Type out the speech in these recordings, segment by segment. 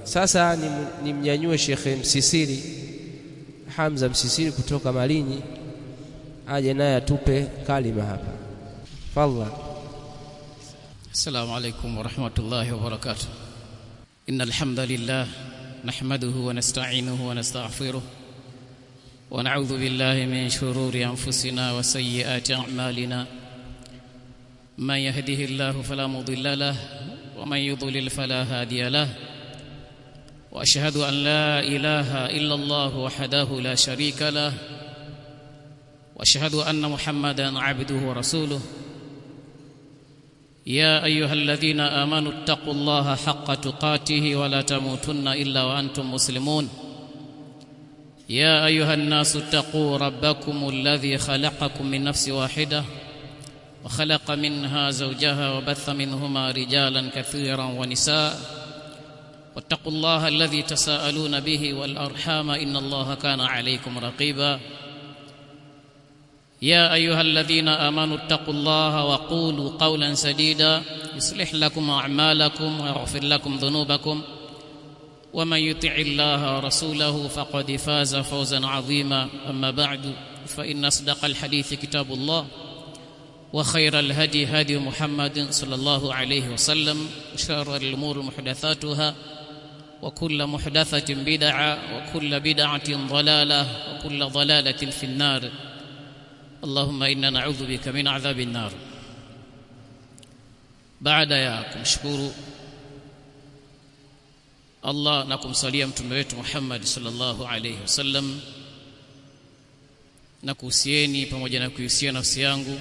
sasa nimnyanyue Shekhe Msisiri Hamza Msisiri kutoka Malinyi aje naye atupe kalima hapa fadhlan السلام عليكم ورحمة الله وبركاته إن الحمد لله نحمده ونستعينه ونستغفره ونعوذ بالله من شرور أنفسنا وسيئات أعمالنا من يهده الله فلا مضل له ومن يضلل فلا هادي له وأشهد أن لا إله إلا الله وحده لا شريك له وأشهد أن محمدا عبده ورسوله يا ايها الذين امنوا اتقوا الله حق تقاته ولا تموتن الا وانتم مسلمون يا ايها الناس اتقوا ربكم الذي خلقكم من نفس واحده وخلق منها زوجها وبث منهما رجالا كثيرا ونساء واتقوا الله الذي تساءلون به والارحام ان الله كان عليكم رقيبا يا ايها الذين امنوا اتقوا الله وقولوا قولا سديدا يصلح لكم اعمالكم ويغفر لكم ذنوبكم ومن يطع الله ورسوله فقد فاز فوزا عظيما اما بعد فان اصدق الحديث كتاب الله وخير الهدي هدي محمد صلى الله عليه وسلم وشر الامور محدثاتها وكل محدثه بدعه وكل بدعه ضلاله وكل ضلاله في النار اللهم إنا نعوذ بك من عذاب النار baada ya kumshukuru Allah na kumsalia mtume wetu Muhammad sallallahu alayhi wasallam na kuhusieni pamoja na kuhusia nafsi yangu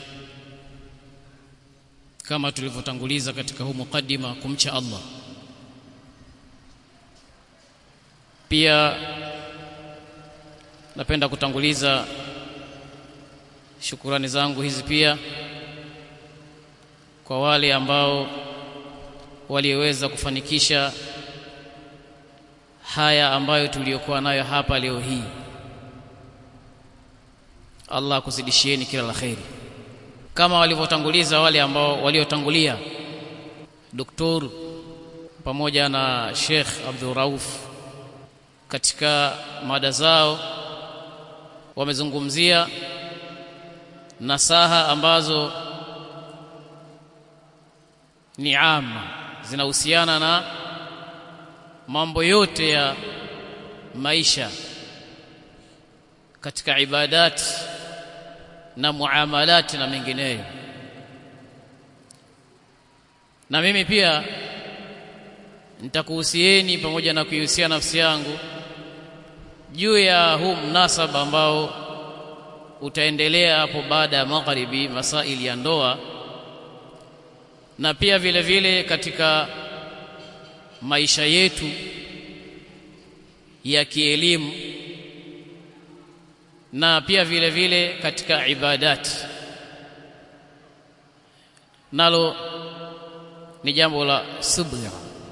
kama tulivyotanguliza katika huu mukaddima kumcha Allah pia napenda kutanguliza shukurani zangu hizi pia kwa wale ambao waliweza kufanikisha haya ambayo tuliyokuwa nayo hapa leo hii Allah kuzidishieni kila la kheri kama walivyotanguliza wale ambao waliotangulia doktor pamoja na Sheikh Abdul Rauf katika mada zao wamezungumzia nasaha ambazo ni ama zinahusiana na mambo yote ya maisha katika ibadat na muamalati na mengineyo na mimi pia nitakuhusieni pamoja na kuihusia nafsi yangu juu ya huu mnasaba ambao utaendelea hapo baada ya magharibi masaili ya ndoa na pia vile vile katika maisha yetu ya kielimu na pia vile vile katika ibadati nalo ni jambo la subira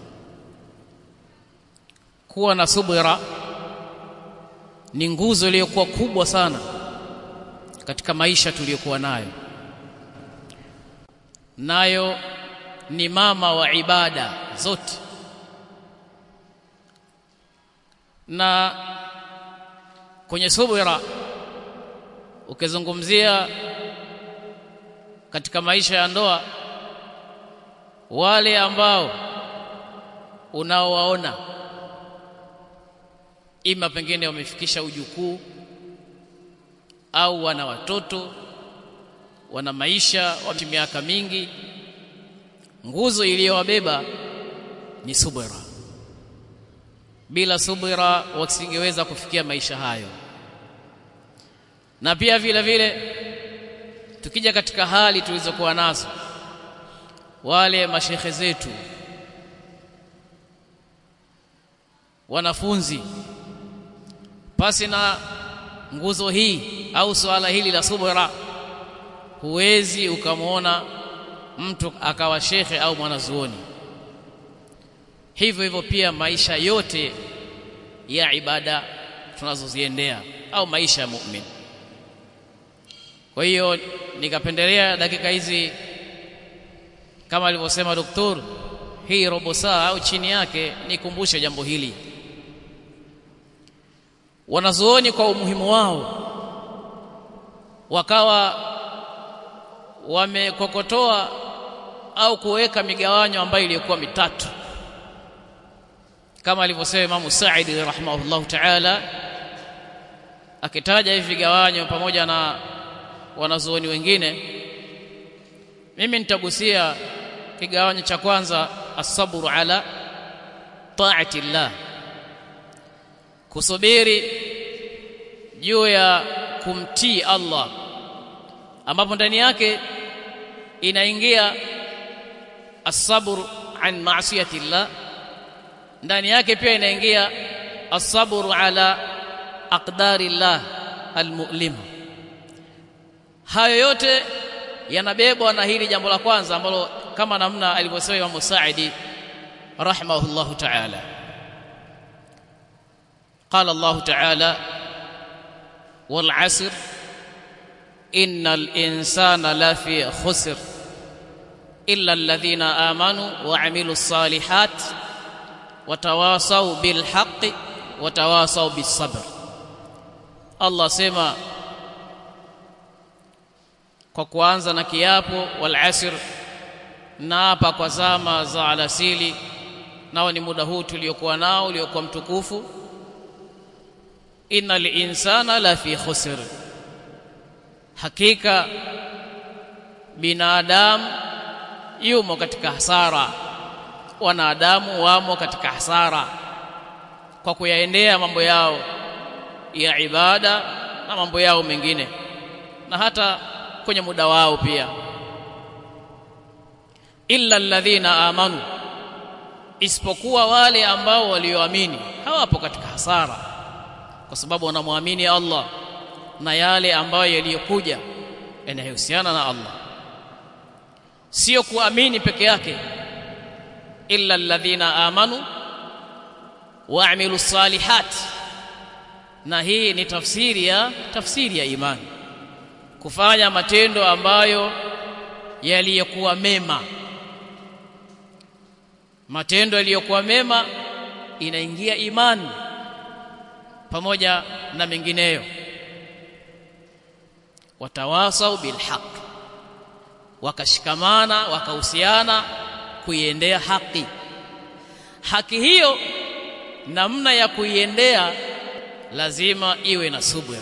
kuwa na subira ni nguzo iliyokuwa kubwa sana katika maisha tuliyokuwa nayo nayo ni mama wa ibada zote na kwenye subira ukizungumzia katika maisha ya ndoa wale ambao unaowaona ima pengine wamefikisha ujukuu au wana watoto wana maisha wa miaka mingi nguzo iliyowabeba ni subira bila subira wasingeweza kufikia maisha hayo na pia vile vile tukija katika hali tulizokuwa nazo wale mashekhe zetu wanafunzi pasi na nguzo hii au swala hili la subira huwezi ukamwona mtu akawa shekhe au mwanazuoni hivyo hivyo pia maisha yote ya ibada tunazoziendea au maisha ya mu'min kwa hiyo nikapendelea dakika hizi kama alivyosema doktor hii robo saa au chini yake nikumbushe jambo hili wanazuoni kwa umuhimu wao wakawa wamekokotoa au kuweka migawanyo ambayo iliyokuwa mitatu kama alivyosema Imamu Saidi rahimahullahu ta'ala akitaja hivi vigawanyo pamoja na wanazuoni wengine mimi nitagusia kigawanyo cha kwanza asabru ala taati llah kusubiri juu ya kumtii Allah ambapo ndani yake inaingia asabru an maasiyati llah ndani yake pia inaingia asabru ala aqdari llah almu'lima hayo yote yanabebwa na hili jambo la kwanza ambalo kama namna alivyosema Imam Saidi rahimahullahu ta'ala قال الله تعالى والعصر إن الإنسان لفي خسر إلا الذين آمنوا وعملوا الصالحات وتواصوا بالحق وتواصوا بالصبر الله سمى kwa kuanza na kiapo wal asr na hapa kwa zama za alasili nao ni muda huu tuliokuwa nao uliokuwa mtukufu innal insana la fi khusr hakika binadamu yumo katika hasara wanadamu wamo katika hasara kwa kuyaendea mambo yao ya ibada na mambo yao mengine na hata kwenye muda wao pia illa alladhina amanu isipokuwa wale ambao walioamini hawapo katika hasara kwa sababu wanamwamini Allah na yale ambayo yaliyokuja yanayohusiana na Allah sio kuamini peke yake illa alladhina amanu waamilu salihat na hii ni tafsiri ya tafsiri ya imani kufanya matendo ambayo yaliyokuwa mema matendo yaliyokuwa mema inaingia imani pamoja na mengineyo watawasau bilhaq wakashikamana wakahusiana kuiendea haki haki hiyo namna ya kuiendea lazima iwe na subira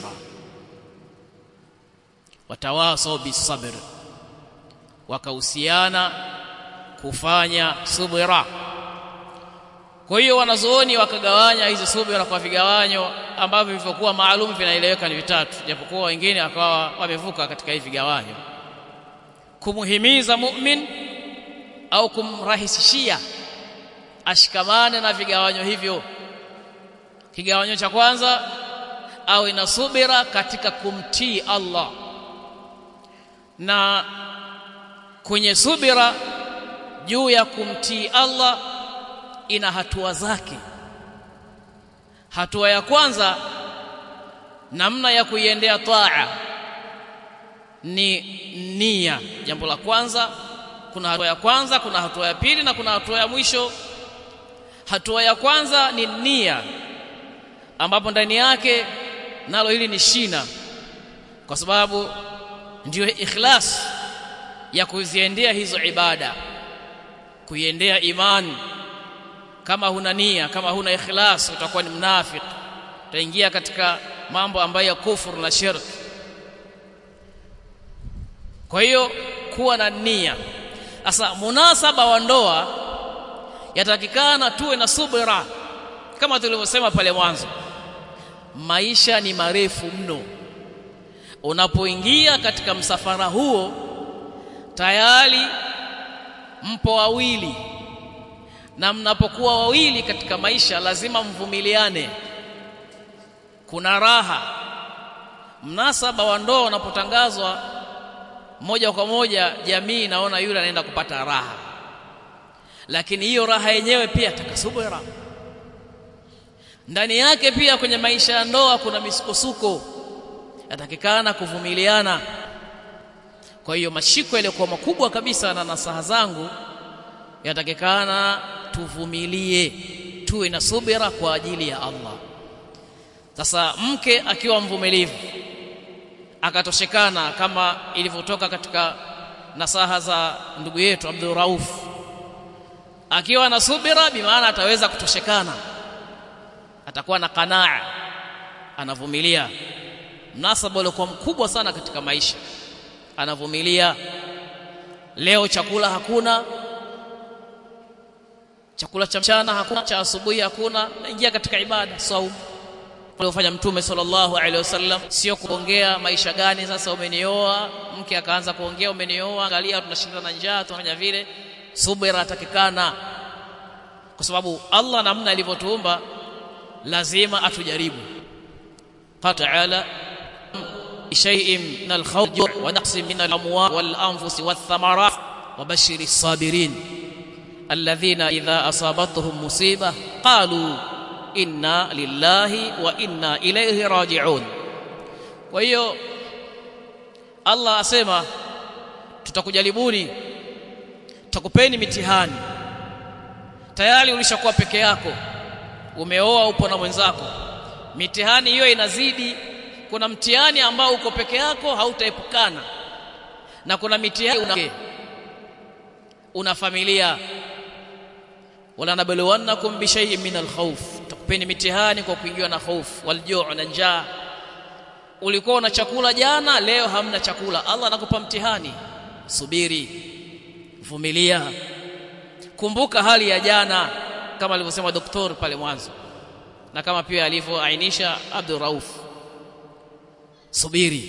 watawasau bisabr wakahusiana kufanya subira kwa hiyo wanazuoni wakagawanya hizi subira kwa vigawanyo ambavyo vilivyokuwa maalum vinaeleweka ni vitatu japokuwa wengine wakawa wamevuka katika hivi vigawanyo kumuhimiza mu'min au kumrahisishia ashikamane na vigawanyo hivyo kigawanyo cha kwanza au ina subira katika kumtii Allah na kwenye subira juu ya kumtii Allah ina hatua zake hatua ya kwanza namna ya kuiendea taa ni nia jambo la kwanza kuna hatua ya kwanza kuna hatua ya pili na kuna hatua ya mwisho hatua ya kwanza ni nia ambapo ndani yake nalo hili ni shina kwa sababu ndiyo ikhlas ya kuziendea hizo ibada kuiendea imani kama huna nia kama huna ikhlas utakuwa ni mnafiki utaingia katika mambo ambayo ya kufuru na shirk kwa hiyo kuwa na nia sasa munasaba wa ndoa yatakikana tuwe na subira kama tulivyosema pale mwanzo maisha ni marefu mno unapoingia katika msafara huo tayari mpo wawili na mnapokuwa wawili katika maisha lazima mvumiliane kuna raha mnasaba wa ndoa unapotangazwa moja kwa moja jamii inaona yule anaenda kupata raha lakini hiyo raha yenyewe pia takasubira ndani yake pia kwenye maisha ya ndoa kuna misukosuko yatakikana kuvumiliana kwa hiyo mashiko yaliyokuwa makubwa kabisa na nasaha zangu yatakikana tuvumilie tuwe na subira kwa ajili ya Allah sasa mke akiwa mvumilivu akatoshekana kama ilivyotoka katika nasaha za ndugu yetu Abdul Rauf akiwa na subira bimaana ataweza kutoshekana atakuwa na qanaa anavumilia mnasaba uliokuwa mkubwa sana katika maisha anavumilia leo chakula hakuna chakula cha mchana hakuna cha asubuhi hakuna naingia katika ibada saumu aliofanya mtume sallallahu alaihi wasallam sio kuongea maisha gani sasa umenioa mke akaanza kuongea umenioa angalia tunashinda na njaa tunafanya vile subira atakikana kwa sababu Allah namna alivyotuumba lazima atujaribu qala ta'ala shay'in min al-khawf wa naqsin min al-amwal wal-anfus wath-thamarat wa bashiri as-sabirin alladhina idha asabatuhum musibah qalu inna lillahi wa inna ilayhi raji'un kwa hiyo Allah asema tutakujaribuni tutakupeni mitihani tayari ulishakuwa peke yako umeoa upo na mwenzako mitihani hiyo inazidi kuna mtihani ambao uko peke yako hautaepukana na kuna mitihani una, una familia wala nabluwannakum bi shay'in min al-khawf tukupeni mitihani kwa kuingiwa na hofu waljuu na njaa ulikuwa na chakula jana leo hamna chakula Allah anakupa mtihani subiri vumilia kumbuka hali ya jana kama alivyosema daktari pale mwanzo na kama pia alivyoainisha Abdul Rauf subiri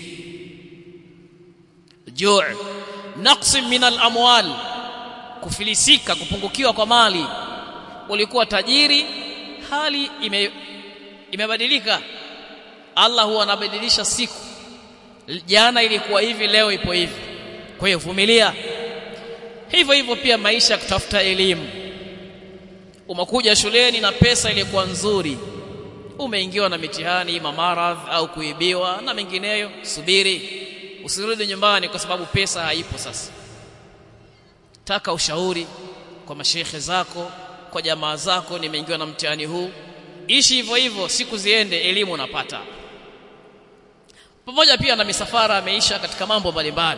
juu naqsi min al-amwal kufilisika kupungukiwa kwa mali ulikuwa tajiri hali ime, imebadilika Allah huwa anabadilisha siku jana ilikuwa hivi leo ipo hivi kwa hiyo vumilia hivyo hivyo pia maisha kutafuta elimu umekuja shuleni na pesa ilikuwa nzuri umeingiwa na mitihani mamaradh au kuibiwa na mengineyo subiri usirudi nyumbani kwa sababu pesa haipo sasa taka ushauri kwa mashekhe zako kwa jamaa zako nimeingiwa na mtihani huu ishi hivyo hivyo siku ziende elimu unapata pamoja pia na misafara ameisha katika mambo mbalimbali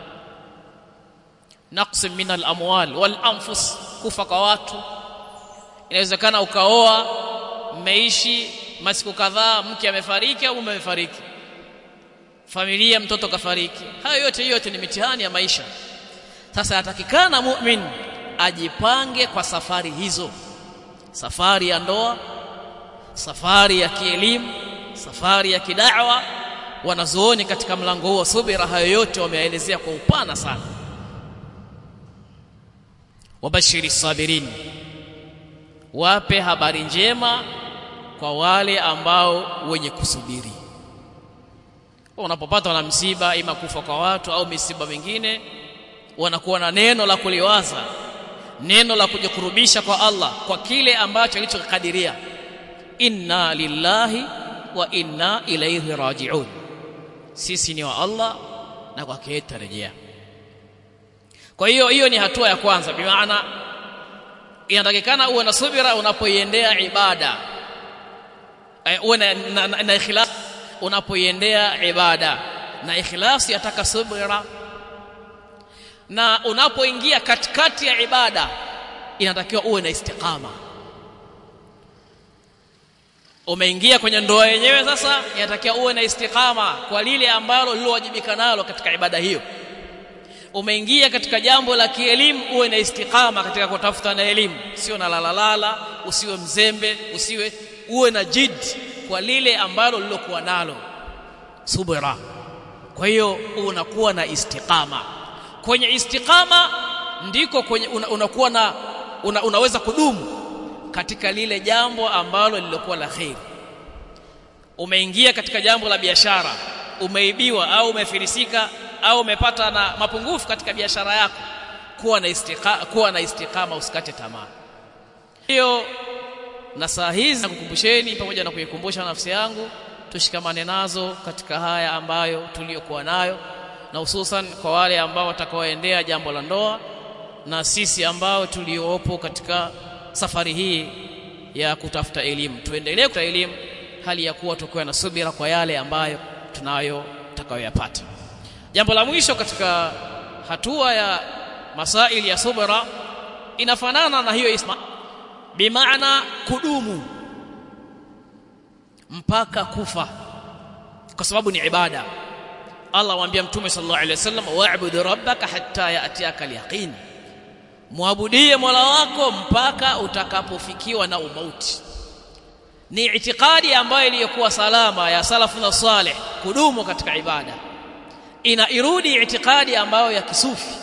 naqsi min al-amwal wal anfus kufa kwa watu inawezekana ukaoa mmeishi masiku kadhaa mke amefariki au mume amefariki familia mtoto kafariki hayo yote yote ni mitihani ya maisha sasa atakikana mu'min ajipange kwa safari hizo safari ya ndoa safari ya kielimu safari ya kidawa wanazuoni katika mlango huo subira hayo yote wameelezea kwa upana sana wabashiri sabirin wape habari njema kwa wale ambao wenye kusubiri unapopatwa na msiba ima kufa kwa watu au misiba mingine wanakuwa na neno la kuliwaza neno la kujikurubisha kwa Allah kwa kile ambacho alichokadiria inna lillahi wa inna ilayhi raji'un sisi ni wa Allah na kwake tutarejea kwa hiyo hiyo ni hatua ya kwanza bi maana inatakikana uwe na subira unapoiendea ibada uwe na, na, na, na ikhlas unapoiendea ibada na ikhlas yataka subira na unapoingia katikati ya ibada inatakiwa uwe na istiqama umeingia kwenye ndoa yenyewe sasa inatakiwa uwe na istiqama kwa lile ambalo lilowajibika nalo katika ibada hiyo umeingia katika jambo la kielimu uwe na istiqama katika kutafuta na elimu sio na lalalala usiwe mzembe usiwe uwe na jid kwa lile ambalo lilokuwa nalo subira kwa hiyo unakuwa na istiqama kwenye istiqama ndiko kwenye una, unakuwa na una, unaweza kudumu katika lile jambo ambalo lilokuwa la kheri umeingia katika jambo la biashara umeibiwa au umefilisika au umepata na mapungufu katika biashara yako kuwa na istiqama kuwa na istiqama usikate tamaa hiyo na saa hizi nakukumbusheni pamoja na kuikumbusha nafsi yangu tushikamane nazo katika haya ambayo tuliyokuwa nayo na hususan kwa wale ambao watakaoendea jambo la ndoa na sisi ambao tuliopo katika safari hii ya kutafuta elimu tuendelee kutafuta elimu hali ya kuwa tukiwa na subira kwa yale ambayo tunayo tutakayoyapata jambo la mwisho katika hatua ya masaili ya subra inafanana na hiyo isma bimaana kudumu mpaka kufa kwa sababu ni ibada Allah waambia mtume sallallahu alaihi wasallam wa'bud rabbaka hatta ya'tiyaka al-yaqin muabudie Mola wako mpaka utakapofikiwa na umauti ni itikadi ambayo iliyokuwa salama ya salafu na saleh kudumu katika ibada ina irudi itikadi ambayo ya kisufi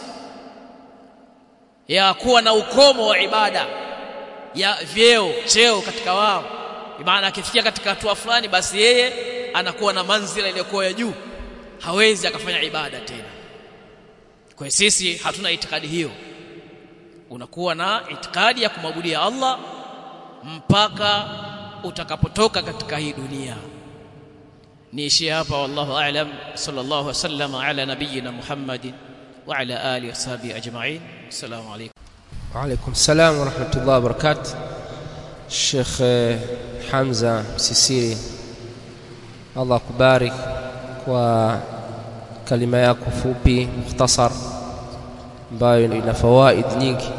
ya kuwa na ukomo wa ibada ya vyeo cheo katika wao maana akifikia katika hatua fulani basi yeye anakuwa na manzila iliyokuwa ya juu hawezi akafanya ibada tena kwa sisi hatuna itikadi hiyo unakuwa na itikadi ya kumwabudia Allah mpaka utakapotoka katika hii dunia niishie hapa wallahu a'lam sallallahu wasallam ala nabiyyina muhammadin wa ala alihi washabihi ajma'in assalamu alaykum وعليكم السلام ورحمة الله وبركاته الشيخ حمزة Msisiri Allah kubarik kwa kalima yako fupi mukhtasar ambayo ina fawaid nyingi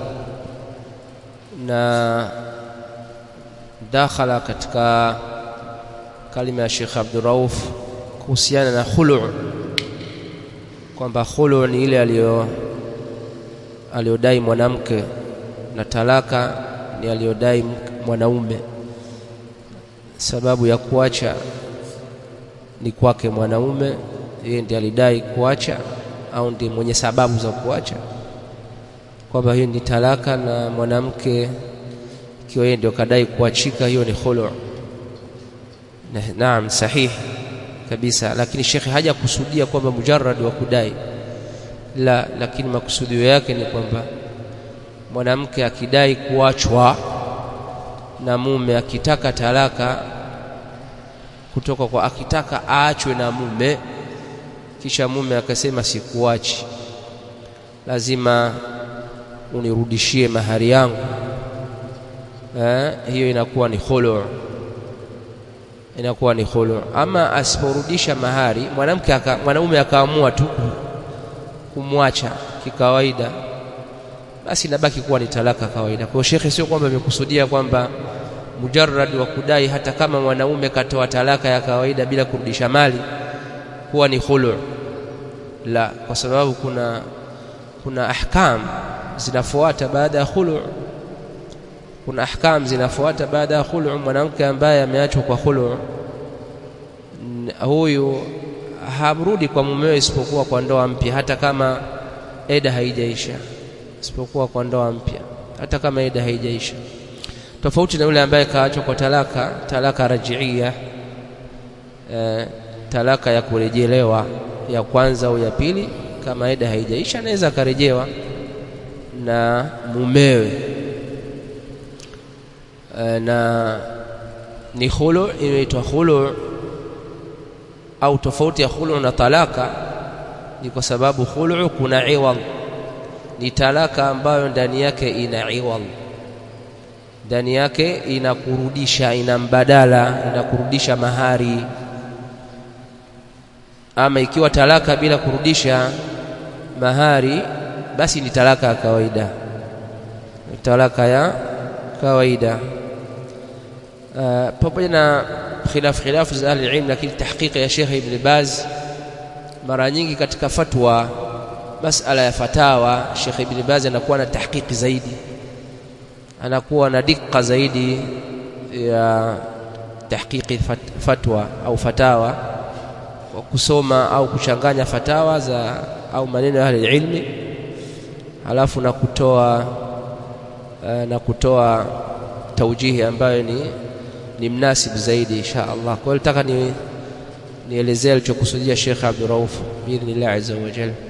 na dakhala katika kalima ya Sheikh Abdul Rauf kuhusiana na khulu kwamba khulu ni ile aliyo aliyodai mwanamke na talaka ni aliyodai mwanaume sababu ya kuacha ni kwake mwanaume yeye ndiye alidai kuacha au ndiye mwenye sababu za kuacha kwamba hiyo ni talaka na mwanamke ikiwa yeye ndio kadai kuachika hiyo ni khulu na, naam sahihi kabisa lakini shekhe haja kusudia kwamba mujarrad wa kudai la lakini makusudio yake ni kwamba mwanamke akidai kuachwa na mume akitaka talaka kutoka kwa akitaka aachwe na mume kisha mume akasema sikuachi lazima unirudishie mahari yangu eh, hiyo inakuwa ni khulu inakuwa ni khulu ama asiporudisha mahari mwanamke aka, mwanaume akaamua tu kumwacha kikawaida basi inabaki kuwa ni talaka kawaida kwa shekhe sio kwamba amekusudia kwamba mujarrad wa kudai hata kama mwanaume katoa talaka ya kawaida bila kurudisha mali huwa ni khulu la kwa sababu kuna kuna ahkam zinafuata baada ya khulu kuna ahkam zinafuata baada ya khulu mwanamke ambaye ameachwa kwa khulu huyu hamrudi kwa mumewe isipokuwa kwa ndoa mpya hata kama eda haijaisha isipokuwa kwa ndoa mpya hata kama eda haijaisha tofauti na yule ambaye kaachwa kwa talaka talaka rajiia e, talaka ya kurejelewa ya kwanza au ya pili kama eda haijaisha anaweza akarejewa na mumewe e, na ni khulu inaitwa khulu au tofauti ya khulu na talaka ni kwa sababu khulu kuna iwad ni talaka ambayo ndani yake ina iwad ndani yake inakurudisha ina mbadala inakurudisha mahari ama ikiwa talaka bila kurudisha mahari basi ni talaka ya kawaida ni talaka ya kawaida uh, pamoja na khilaf khilaf za ahli ilm lakini tahqiqi ya Sheikh Ibn Baz mara nyingi katika fatwa masala ya fatawa Sheikh Ibn Baz anakuwa na tahqiqi zaidi anakuwa na dikka zaidi ya tahqiqi fatwa au fatawa kwa kusoma au kuchanganya fatawa za au maneno ya ahli ilmi halafu na kutoa na kutoa taujihi ambayo ni ni mnasib zaidi insha Allah. Kwa hiyo nataka ni nielezee alichokusudia Sheikh Abdul Rauf biidhnillah azza wa jalla.